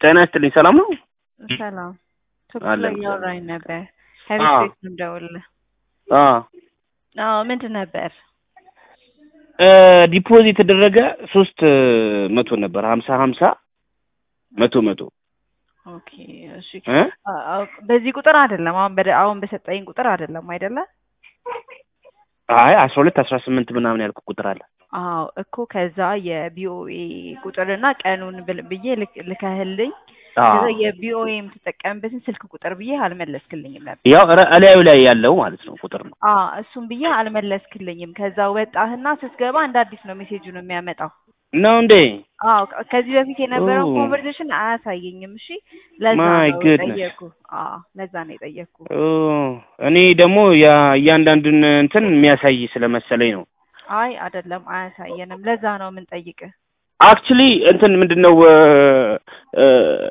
ጤና ይስጥልኝ። ሰላም ነው? ሰላም ቶክ አለን ላይ ሰላም። እያወራኝ ነበር። አዎ። ከቤት ቤት ነው የምደውልልህ። አዎ አዎ ምንድን ነበር? እ ዲፖዚት የተደረገ ሶስት መቶ ነበር ሀምሳ ሀምሳ መቶ መቶ ኦኬ እሺ። እ አ- አዎ፣ በዚህ ቁጥር አይደለም አሁን በደ- አሁን በሰጠኝ ቁጥር አይደለም አይደለ? አይ አስራ ሁለት አስራ ስምንት ምናምን ያልኩ ቁጥር አለ። አዎ እኮ ከዛ የቢኦኤ ቁጥርና ቀኑን ብል- ብዬ ልክ- ልከህልኝ አዎ ከዛ የቢኦኤ የምትጠቀምበትን ስልክ ቁጥር ብዬ አልመለስክልኝም ነበር። ያው ረ- እላዩ ላይ ያለው ማለት ነው ቁጥር ነው። አዎ እሱም ብዬ አልመለስክልኝም። ከዛ ወጣህና ስትገባ እንደ አዲስ ነው ሜሴጁን የሚያመጣው። ነው እንዴ? አዎ ከ- ከዚህ በፊት የነበረውን ኦ። ኮንቨርሴሽን አያሳየኝም። እሺ ለዛ My ነው goodness. የጠየኩ። አዎ ለዛ ነው የጠየኩ። ኦ እኔ ደግሞ ያ- እያንዳንዱን እንትን የሚያሳይ ስለመሰለኝ ነው። አይ አይደለም አያሳየንም። ለዛ ነው የምንጠይቅህ። አክቹሊ እንትን ምንድነው እ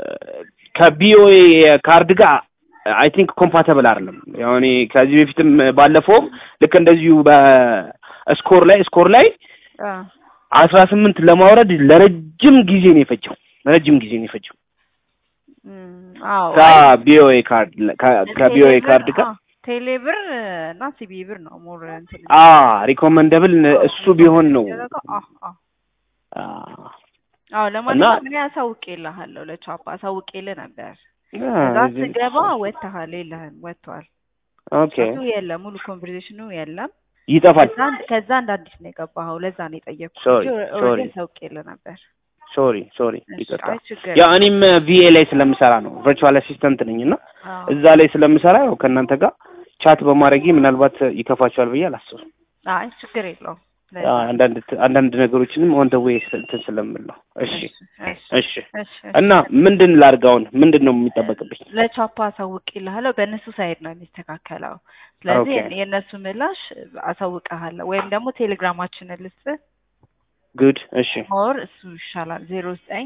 ከቢኦኤ ካርድ ጋር አይ ቲንክ ኮምፓተብል አይደለም። ያው እኔ ከዚህ በፊትም ባለፈውም ልክ እንደዚሁ በስኮር ላይ ስኮር ላይ አ አስራ ስምንት ለማውረድ ለረጅም ጊዜ ነው የፈጀው። ረጅም ጊዜ ነው የፈጀው እም፣ አዎ አይ ከቢኦኤ ካርድ ከ- ከቢኦኤ ቴሌብር ካርድ ጋር አዎ፣ ቴሌብር እና ሲቢ ብር ነው ሞር እንትን አ ሪኮመንደብል እሱ ቢሆን ነው። የሚደረገው። አዎ አዎ አ አዎ ለማንኛውም እኔ አሳውቄልሃለሁ ለቻፓ አሳውቄልህ ነበር። ከዛ ስገባ ወጥተሃል፣ የለህም ወጥቷል። ኦኬ እሱ የለም ሙሉ ኮንቨርሴሽኑ የለም። ይጠፋል። ከዛ ከዛ እንደ አዲስ ነው የገባኸው። ለዛ ነው የጠየቅኩት Sorry, እንጂ sorry. ኦልሬዲ አሳውቄልህ ነበር። ሶሪ ሶሪ እሺ፣ ይቅርታ። አይ ችግር ያው እኔም ቪኤ ላይ ስለምሰራ ነው ቨርቹዋል አሲስተንት ነኝ እና አዎ። እዛ ላይ ስለምሰራ ያው ከእናንተ ጋር ቻት በማድረጌ ምናልባት ይከፋቸዋል ብዬ አላስብም። አይ ችግር የለውም። ለዛ አዎ፣ ነው። አንዳንድ አንዳንድ ነገሮችንም ኦን ደ ዌይ እንትን ስለምል ነው። እሺ እሺ እሺ። እሺ እና ምንድን ላድርግ አሁን? ምንድን ነው የሚጠበቅብኝ? ለቻፓ አሳውቅልሃለሁ። በእነሱ ሳይድ ነው የሚስተካከለው። ስለዚህ ኦኬ። የእነሱ ምላሽ አሳውቅሃለሁ ወይም ደግሞ ቴሌግራማችንን ልስጥህ። ጉድ። እሺ ሞር እሱ ይሻላል። ዜሮ ዘጠኝ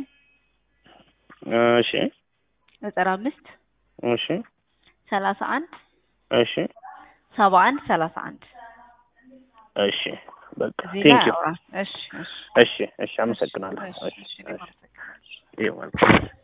እሺ ዘጠና አምስት እሺ ሰላሳ አንድ እሺ ሰባ አንድ ሰላሳ አንድ እሺ በቃ እዚህ ቴንክ ላይ ዩ። አውራ። እሺ እሺ እሺ እሺ፣ አመሰግናለሁ። እሺ እሺ እሺ እኔም እሺ አመሰግናለሁ። ይኸው ማለት ነው።